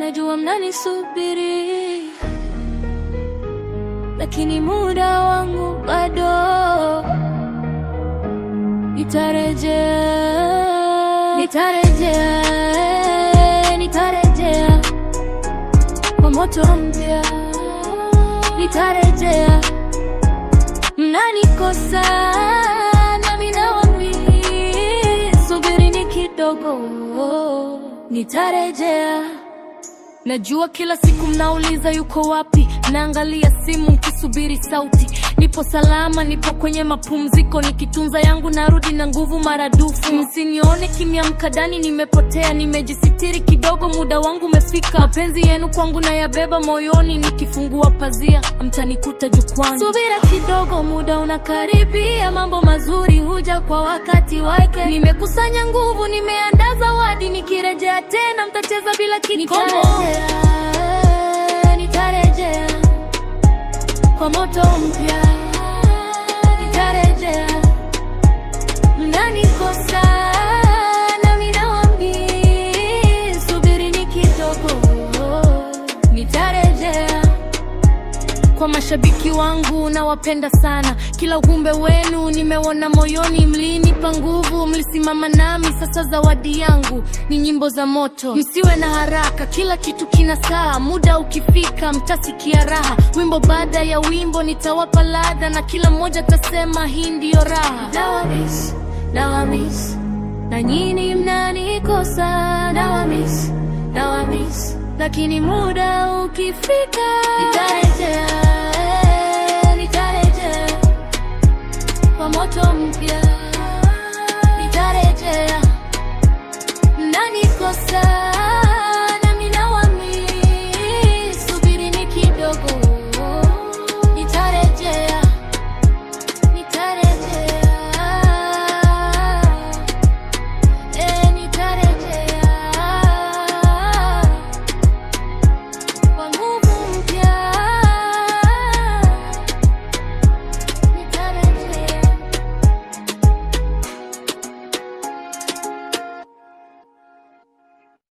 najua mnanisubiri, lakini muda wangu bado. Nitarejea, nitarejea, nitarejea kwa moto mpya, nitarejea. Mnanikosa nami nawaambia, subirini kidogo, nitarejea. Najua kila siku mnauliza yuko wapi, naangalia simu mkisubiri sauti. Nipo salama, nipo kwenye mapumziko, nikitunza yangu narudi na nguvu maradufu. Msinione kimya mkadani, nimepotea, nimejisitiri kidogo, muda wangu umefika. Mapenzi yenu kwangu nayabeba moyoni, nikifungua pazia mtanikuta jukwani. Subira kidogo, muda unakaribia, mambo mazuri huja kwa wakati wake. Nimekusanya nguvu, nimeandaa zawadi, nikirejea tena mtacheza bila kikomo. Nitarejea, nitarejea kwa moto mpya, nitarejea. Mnanikosa nami nawaambia, subirini kidogo, nitarejea. Kwa mashabiki wangu nawapenda sana, kila ujumbe wenu nimeona moyoni, mlinipa nguvu, mlisimama nami. Sasa zawadi yangu ni nyimbo za moto, msiwe na haraka, kila kitu kina saa, muda ukifika mtasikia raha. Wimbo baada ya wimbo nitawapa ladha, na kila mmoja tasema hii ndiyo raha. Nawamis, nawamis, na nyinyi mnanikosa, nawamis, nawamis, lakini muda ukifika nitarejea, nitarejea kwa moto mpya, nitarejea. Mnanikosa